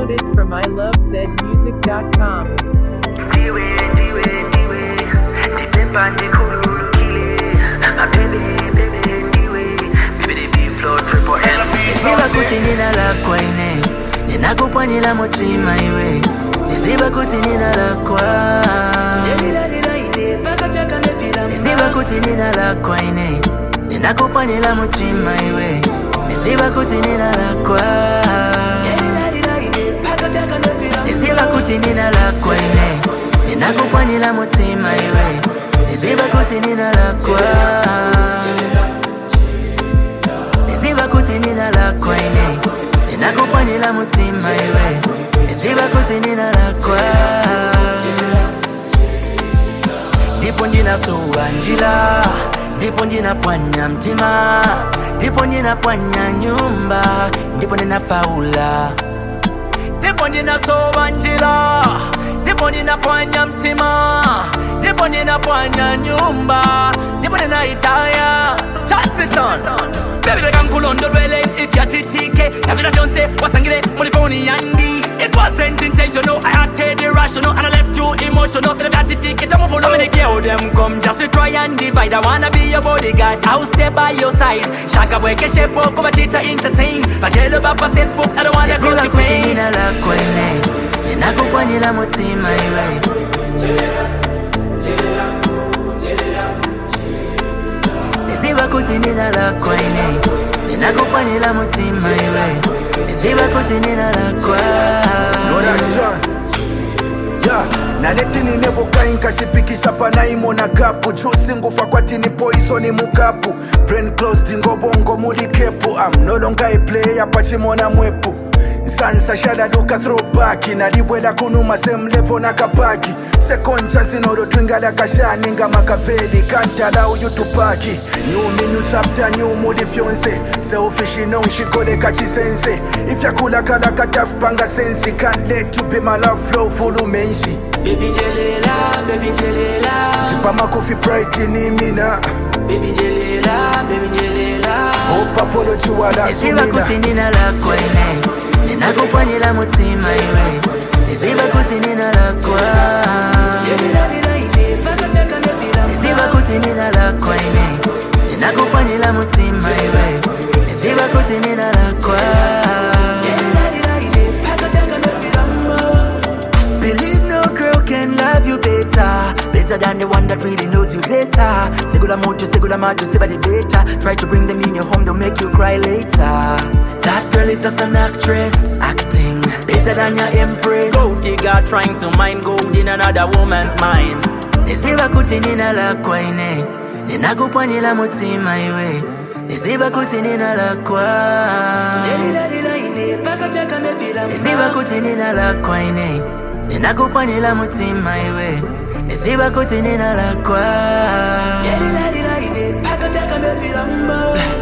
Downloaded from ilovezmusic.com. Ndiwe, ndiwe, ndiwe, ndipemba ndikhululukile. My baby, baby, ndiwe, baby, the flow triple L. Niziba kuti nina lakwa ine ninakupwanyira mutima iwe niziba kuti nina lakwa niziba kuti nina lakwa ine ninakupwanyira mutima iwe niziba kuti nina lakwa niziba kuti nina lakwa ine ninakupwanyira mutima iwe niziba kuti nina lakwa niziba kuti nina lakwa ine ninakupwanyira mutima iwe niziba kuti nina lakwa ndipo ndinasuwa njira ndipo ndinapwanya mtima ndipo ndinapwanya nyumba ndipo ndinafaula ndipo ndinasowa njira ndipo ninapwanya mtima ndipo ninapwanya nyumba ndipo ninaitaya chansiton Baby like nkulondolwele ifyatitike navila vyonse wasangile muri foni yandi It wasn't intentional, I acted irrational And I left you emotional Vila vyatitike tamufuno So many girl them come just to try and divide I wanna be your bodyguard, I'll stay by your side Shaka bweke shepo kuba chita entertain Batelo baba Facebook, I don't wanna go to pain nina lakwa ine Ninakupwanyira mutima iwe Niziba kuti nina lakwa ine Ninakupwanyira mutima iwe Niziba kuti nina lakwa Production. Yeah. naletini nebukai nkashipikisa panaimona kapu jusi ngufa kwatini poisoni mukapu brain closed ngobongo muli kepu am no longer a player pachimona mwepu nsansa shadaluka throwback nalibwela kunuma same level nakapaki sekoncha zinolotwingala kashani nga makaveli kantala uyutupaki new menu chapter new muli fyonse selfish inongishikoleka chisense ifyakulakala katafupanga sensi can't let you be my love flow fulumenshi Baby Jelela, baby Jelela tipamakofi pride ni mina Baby Jelela, baby Jelela hope apology wala Niziba sumina kuti nina lakwa ine Ninakupwanyira mutima iwe Niziba kuti nina lakwa Niziba kuti nina lakwa ine Ninakupwanyira mutima iwe Niziba kuti nina lakwa Believe no girl can love you better Better than the one that really knows you better Segula moto, segula majo, sebade better Try to bring them in your home, they'll make you cry later That girl is just an actress Acting better than your empress Gold digger trying to mine gold in another woman's mind Niziba kuti nina lakwa ine Ninakupwanyira mutima iwe Niziba kuti nina lakwa Niziba kuti nina lakwa ine Ninakupwanyira mutima iwe Niziba kuti nina lakwa